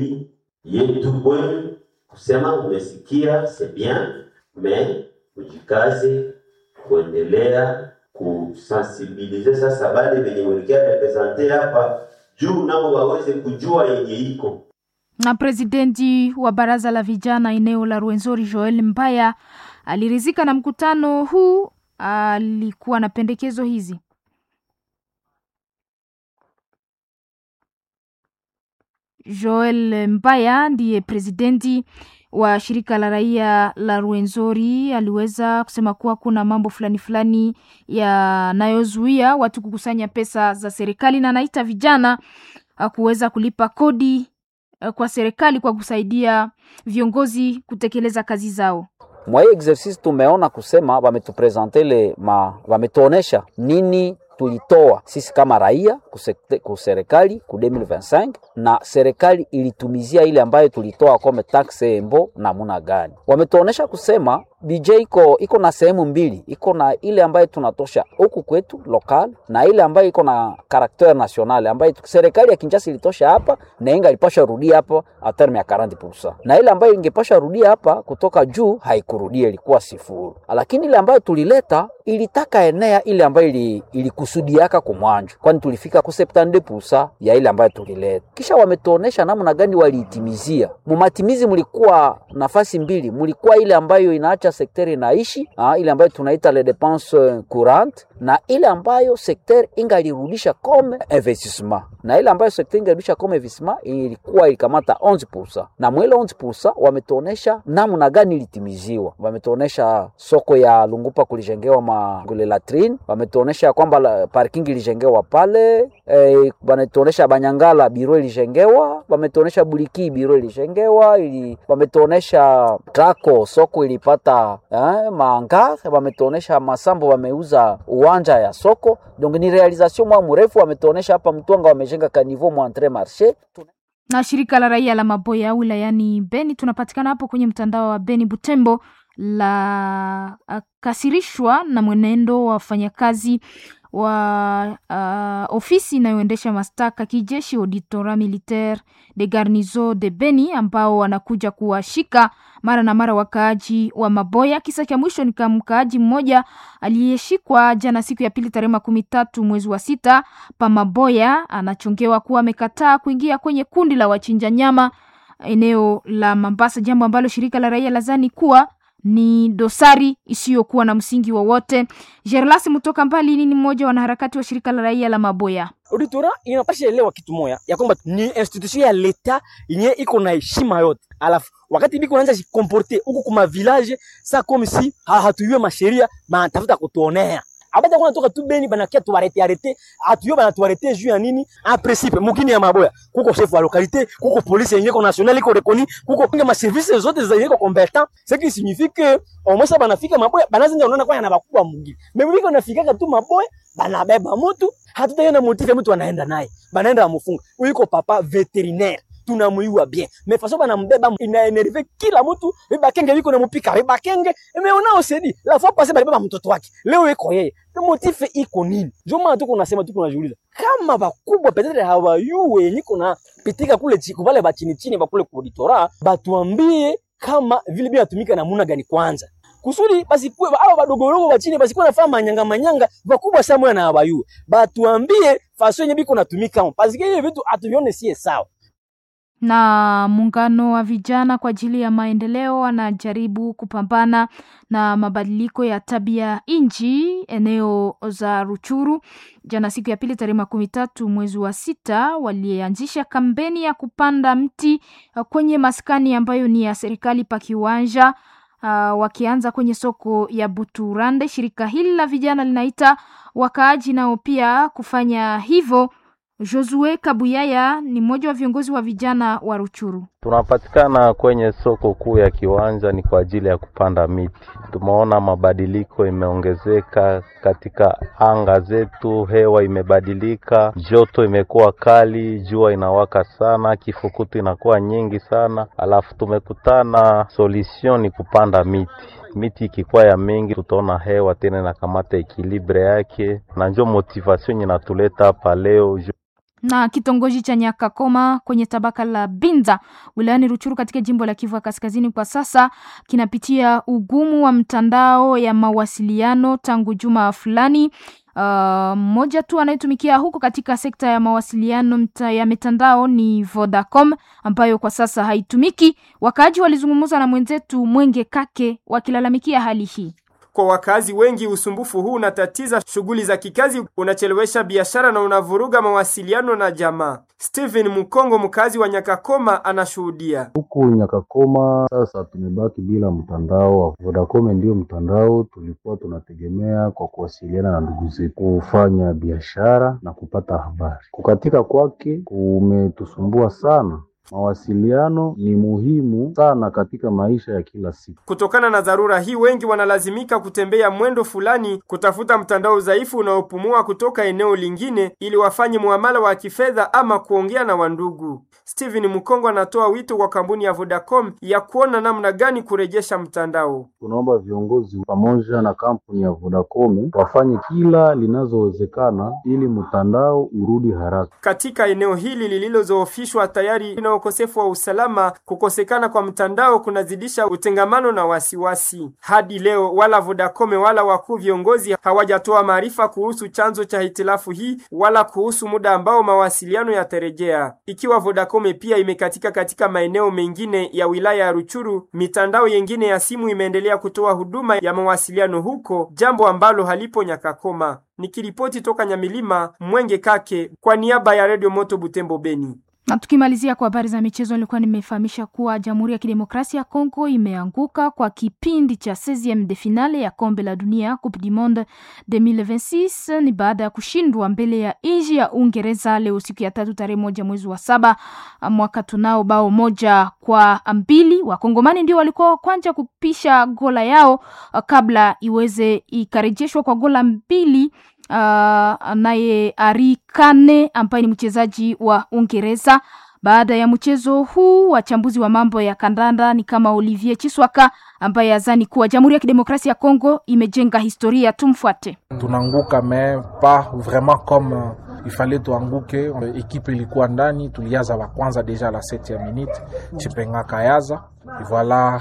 maombi yetu kwenu kusema umesikia, c'est bien, mais ujikaze kuendelea kusensibilize sasa bale venye walikia represente hapa juu nabo waweze kujua yenye iko Na presidenti wa baraza la vijana eneo la Rwenzori Joel Mbaya alirizika na mkutano huu. Alikuwa na pendekezo hizi. Joel Mbaya ndiye presidenti wa shirika la raia la Rwenzori aliweza kusema kuwa kuna mambo fulani fulani yanayozuia watu kukusanya pesa za serikali, na anaita vijana uh, kuweza kulipa kodi uh, kwa serikali kwa kusaidia viongozi kutekeleza kazi zao. mwa hii exercice tumeona kusema wametupresente le ma wametuonesha nini tulitoa sisi kama raia kusekte- kuserikali ku 2025 na serikali ilitumizia ile ambayo tulitoa kome taxe embo namuna gani. Wametuonesha kusema BJ iko iko na sehemu mbili, iko na ile ambayo tunatosha huku kwetu local na ile ambayo iko na karakter national ambayo serikali ya Kinshasa ilitosha hapa na inga ilipasha rudia hapa a terme ya 40%, na ile ambayo ingepasha rudia hapa kutoka juu haikurudia, ilikuwa sifuru. Lakini ile ambayo tulileta ilitaka enea ile ambayo ili, ilikusudiaka kumwanjo, kwani tulifika ku 72% ya ile ambayo tulileta. Kisha wametuonesha namna gani waliitimizia. Mumatimizi mulikuwa nafasi mbili, mulikuwa ile ambayo inaacha sekteri inaishi ah, ile ambayo tunaita les dépenses courantes na ile ambayo sekteri ingalirudisha comme investissement, na ile ambayo sekteri ingalirudisha comme investissement ilikuwa ilikamata 11%, na mwile 11% wametuonesha namna gani ilitimiziwa. Wametuonesha soko ya Lungupa kulijengewa magule latrine, wametuonesha kwamba la- parking ilijengewa pale eh, wametuonesha Banyangala biro ilijengewa, wametuonesha Buliki biro ilijengewa, ili wametuonesha Trako soko ilipata eh, maanga, wametuonesha Masambo wameuza uwanja ya soko. Donc ni realisation mwa mrefu, wametuonesha hapa Mtwanga wamejenga kanivo mwa entre marché na shirika la raia la Maboya wilayani Beni. Tunapatikana hapo kwenye mtandao wa Beni Butembo la uh, kasirishwa na mwenendo wa wafanyakazi wa uh, ofisi inayoendesha mashtaka kijeshi Auditorat Militaire de Garnison de Beni ambao wanakuja kuwashika mara na mara wakaaji wa Maboya. Kisa cha mwisho ni kama mkaaji mmoja aliyeshikwa jana siku ya pili tarehe makumi tatu mwezi wa sita pa Maboya, anachongewa kuwa amekataa kuingia kwenye kundi la wachinja nyama eneo la Mambasa, jambo ambalo shirika la raia lazani kuwa ni dosari isiyokuwa na msingi wowote. Gerlas Mutoka Mbali ni mmoja wa wanaharakati wa shirika la raia la Maboya. Auditora inapasha elewa kitu moya ya kwamba ni institution ya leta yenye iko na heshima yote, alafu wakati biko naanza jikomporte huku kuma village sa comme si ha, hatuyue masheria banatafuta kutuonea abata kuna toka tu Beni banakia tuarete arete atuyue bana tuarete juu ya nini? En principe mukini ya Maboya kuko chef wa localité, kuko police yenye ko national iko reconi, kuko kinga ma services zote zenye ko competent, ce qui signifie que au moins banafika Maboya banaanza ndio unaona kwa na bakubwa mwingine. Mimi biko nafika tu Maboya banabeba mtu hatutaenda motive mtu anaenda naye banaenda amufunga uiko papa veterinaire tunamuiwa bien mais façon banambeba inaenerve kila mtu bakenge biko namupika bakenge mais on sedi la fois passée balibeba mtoto wake leo iko yeye motive iko nini ndio maana tuko nasema tuko najiuliza kama bakubwa petetre hawayue yenye kuna pitika kule chiko vale bachini chini bakule kuditora batuambie kama vile bila tumika namuna gani kwanza kusudi basikuwe aba badogorogo bachini basikuwe nafanya manyanga manyanga bakubwa sana moya na abayue batuambie faso yenye biko natumika pasike hiyo vitu atuvione sie sawa na muungano wa vijana kwa ajili ya maendeleo wanajaribu kupambana na mabadiliko ya tabia nchi eneo za Ruchuru. Jana siku ya pili tarehe makumi tatu mwezi wa sita walianzisha kampeni ya kupanda mti uh, kwenye maskani ambayo ni ya serikali pa kiwanja uh, wakianza kwenye soko ya Buturande. Shirika hili la vijana linaita wakaaji nao pia kufanya hivyo. Josue Kabuyaya ni mmoja wa viongozi wa vijana wa Ruchuru. Tunapatikana kwenye soko kuu ya Kiwanja, ni kwa ajili ya kupanda miti. Tumeona mabadiliko imeongezeka katika anga zetu, hewa imebadilika, joto imekuwa kali, jua inawaka sana, kifukutu inakuwa nyingi sana, alafu tumekutana solution ni kupanda miti miti ikikuwa ya mingi, tutaona hewa tena inakamata ekilibre yake, na njo motivation inatuleta hapa leo. na kitongoji cha Nyakakoma kwenye tabaka la Binza wilayani Ruchuru katika jimbo la Kivu ya Kaskazini kwa sasa kinapitia ugumu wa mtandao ya mawasiliano tangu juma fulani. Mmoja uh, tu anayetumikia huko katika sekta ya mawasiliano mta, ya mitandao ni Vodacom ambayo kwa sasa haitumiki. Wakaaji walizungumza na mwenzetu Mwenge Kake wakilalamikia hali hii. Kwa wakazi wengi, usumbufu huu unatatiza shughuli za kikazi, unachelewesha biashara na unavuruga mawasiliano na jamaa. Steven Mukongo, mkazi wa Nyakakoma, anashuhudia. Huku Nyakakoma sasa tumebaki bila mtandao wa Vodacom, ndio mtandao tulikuwa tunategemea kwa kuwasiliana na ndugu zetu, kufanya biashara na kupata habari. Kukatika kwake kumetusumbua sana. Mawasiliano ni muhimu sana katika maisha ya kila siku. Kutokana na dharura hii, wengi wanalazimika kutembea mwendo fulani kutafuta mtandao dhaifu unaopumua kutoka eneo lingine ili wafanye muamala wa kifedha ama kuongea na wandugu. Steven Mukongo anatoa wito kwa kampuni ya Vodacom ya kuona namna gani kurejesha mtandao. Tunaomba viongozi pamoja na kampuni ya Vodacom wafanye kila linazowezekana ili mtandao urudi haraka. Katika eneo hili lililozoofishwa tayari na ukosefu wa usalama, kukosekana kwa mtandao kunazidisha utengamano na wasiwasi. Hadi leo wala Vodacom wala wakuu viongozi hawajatoa maarifa kuhusu chanzo cha hitilafu hii wala kuhusu muda ambao mawasiliano yatarejea. Ikiwa Vodacom pia imekatika katika maeneo mengine ya wilaya ya Ruchuru, mitandao yengine ya simu imeendelea kutoa huduma ya mawasiliano huko, jambo ambalo halipo Nyakakoma. Nikiripoti toka Nyamilima, Mwenge Kake kwa niaba ya Radio Moto Butembo Beni. Na tukimalizia kwa habari za michezo, nilikuwa nimefahamisha kuwa Jamhuri ya Kidemokrasia ya Kongo imeanguka kwa kipindi cha 16 de finale ya kombe la dunia Coupe du Monde 2026 ni baada ya kushindwa mbele ya nchi ya Uingereza leo siku ya tatu tarehe moja mwezi wa saba mwaka tunao bao moja kwa mbili. Wakongomani ndio walikuwa wa kwanza kupisha gola yao kabla iweze ikarejeshwa kwa gola mbili Uh, naye Ari Kane ambaye ni mchezaji wa Uingereza. Baada ya mchezo huu, wachambuzi wa mambo ya kandanda ni kama Olivier Chiswaka ambaye azani kuwa Jamhuri ya Kidemokrasia ya Kongo imejenga historia. Tumfuate. Tunaanguka mais pas vraiment comme il fallait tuanguke. Ekipe ilikuwa ndani, tuliaza wa kwanza deja la 7e minute, Chipenga kayaza voilà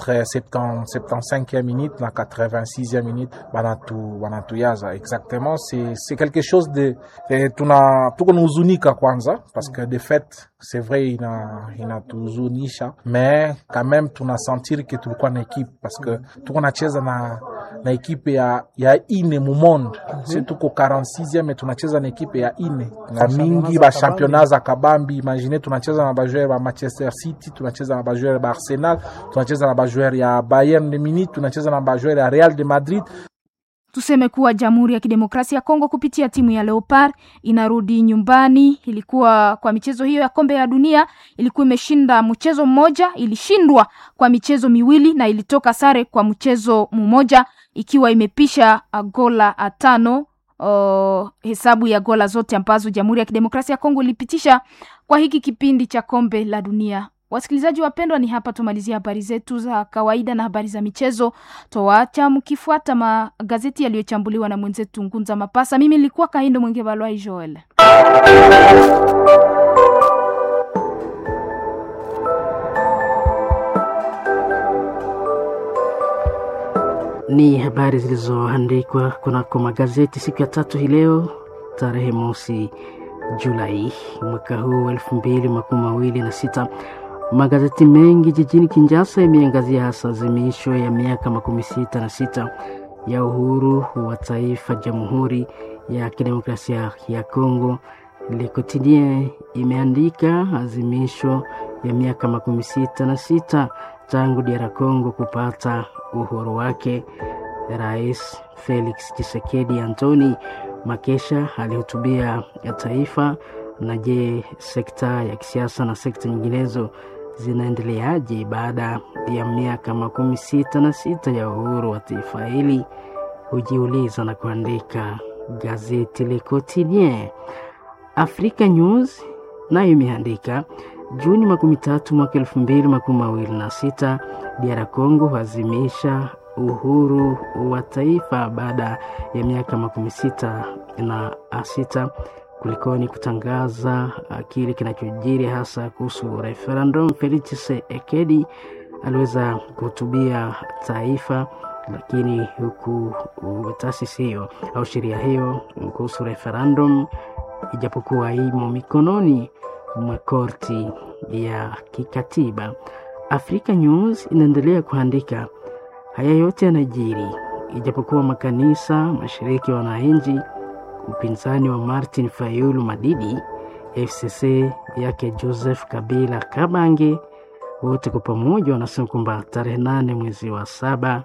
75e minute na 86e minute banatu banatuyaza exactement c'est c'est quelque chose de eh, tuna tuko nahuzunika kwanza parce que de fait c'est vrai ina inatuhuzunisha mais quand même tuna sentir que tulikuwa na ekipe parce que tuko nacheza na na ekipe ya ya ine mu monde mm -hmm. si tuko 46e tunacheza na ekipe ya ine na mingi ba championnat za kabambi imagine tunacheza na bajoueur ba Manchester City tunacheza na bajoueur ba Arsenal tunacheza na bajoueur ya Bayern de Munich tunacheza na bajoueur ya Real de Madrid Tuseme kuwa Jamhuri ya Kidemokrasia ya Kongo kupitia timu ya Leopard inarudi nyumbani. Ilikuwa kwa michezo hiyo ya kombe ya dunia, ilikuwa imeshinda mchezo mmoja, ilishindwa kwa michezo miwili na ilitoka sare kwa mchezo mmoja, ikiwa imepisha gola tano. Uh, hesabu ya gola zote ambazo Jamhuri ya Kidemokrasia ya Kongo ilipitisha kwa hiki kipindi cha kombe la dunia. Wasikilizaji wapendwa, ni hapa tumalizia habari zetu za kawaida na habari za michezo. Toacha mkifuata magazeti yaliyochambuliwa na mwenzetu Ngunza Mapasa. Mimi nilikuwa Kahindo Mwenge Balwai Joel. Ni habari zilizoandikwa kunako magazeti siku ya tatu hii leo tarehe mosi Julai mwaka huu elfu mbili makumi mawili na sita. Magazeti mengi jijini Kinshasa yameangazia hasa azimisho ya miaka makumi sita na sita ya uhuru wa taifa Jamhuri ya Kidemokrasia ya Kongo. Le Quotidien imeandika azimisho ya miaka makumi sita na sita tangu DR Congo kupata uhuru wake. Rais Felix Tshisekedi Antoni Makesha alihutubia ya taifa. Na je, sekta ya kisiasa na sekta nyinginezo zinaendeleaje baada ya miaka makumi sita na sita ya uhuru wa taifa hili? Hujiuliza na kuandika gazeti Le Quotidien. Africa News nayo imeandika Juni makumi tatu mwaka elfu mbili makumi mawili na sita DR Congo huazimisha uhuru wa taifa baada ya miaka makumi sita na sita. kulikoni kutangaza kile kinachojiri hasa kuhusu referendum. Felix Tshisekedi aliweza kuhutubia taifa, lakini huku taasisi hiyo au sheria hiyo kuhusu referendum, ijapokuwa imo mikononi mwa korti ya kikatiba. Africa News inaendelea kuandika haya yote yanajiri ijapokuwa makanisa, mashiriki ya wananchi, upinzani wa Martin Fayulu Madidi, FCC yake Joseph Kabila Kabange, wote kwa pamoja wanasema kwamba tarehe nane mwezi wa saba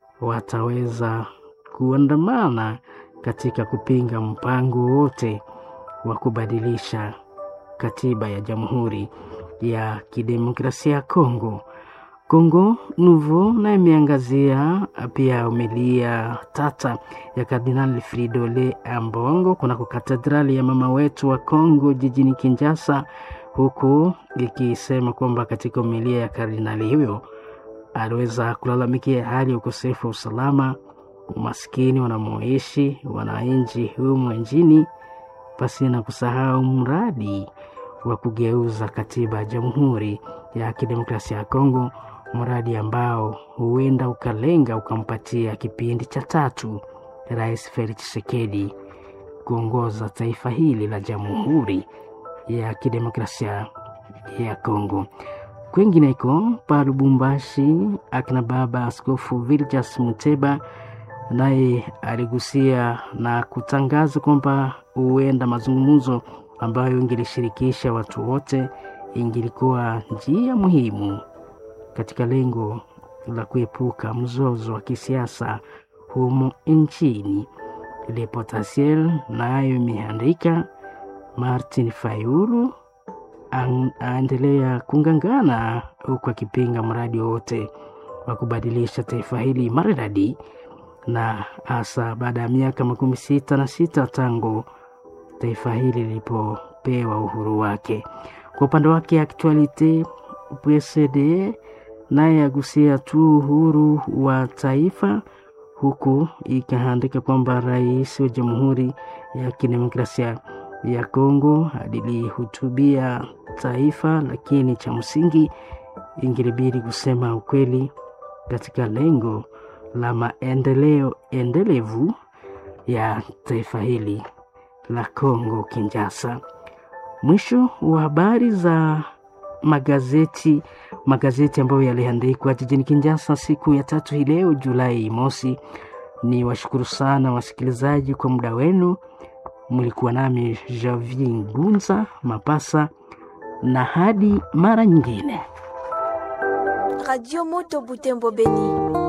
wataweza kuandamana katika kupinga mpango wote wa kubadilisha katiba ya Jamhuri ya Kidemokrasia ya Kongo. Kongo Nouveau na imeangazia pia umilia tata ya Kardinali Fridole Ambongo kunako katedrali ya mama wetu wa Kongo jijini Kinshasa, huku ikisema kwamba katika umilia ya kardinali huyo aliweza kulalamikia hali ya ukosefu wa usalama, umaskini wanamoishi wananchi humu nchini, pasi na kusahau mradi wa kugeuza katiba ya Jamhuri ya Kidemokrasia ya Kongo, mradi ambao huenda ukalenga ukampatia kipindi cha tatu Rais Felix Tshisekedi kuongoza taifa hili la Jamhuri ya Kidemokrasia ya Kongo. Kwengineko pa Lubumbashi, akina baba Askofu Viljas Muteba naye aligusia na kutangaza kwamba huenda mazungumzo ambayo ingelishirikisha watu wote ingilikuwa njia muhimu katika lengo la kuepuka mzozo wa kisiasa humo nchini. Le Potentiel nayo imeandika Martin Fayulu aendelea kungangana huku akipinga mradi wowote wa kubadilisha taifa hili maridadi, na hasa baada ya miaka makumi sita na sita tangu taifa hili lilipopewa uhuru wake. Kwa upande wake Actualite PSD naye agusia tu uhuru wa taifa, huku ikaandika kwamba rais wa Jamhuri ya Kidemokrasia ya Kongo alilihutubia taifa, lakini cha msingi ingelibidi kusema ukweli katika lengo la maendeleo endelevu ya taifa hili la Kongo Kinshasa. Mwisho wa habari za magazeti magazeti ambayo yaliandikwa jijini Kinshasa siku ya tatu hii leo Julai mosi. Ni washukuru sana wasikilizaji kwa muda wenu. Mlikuwa nami Javier Ngunza Mapasa, na hadi mara nyingine. Radio Moto Butembo Beni.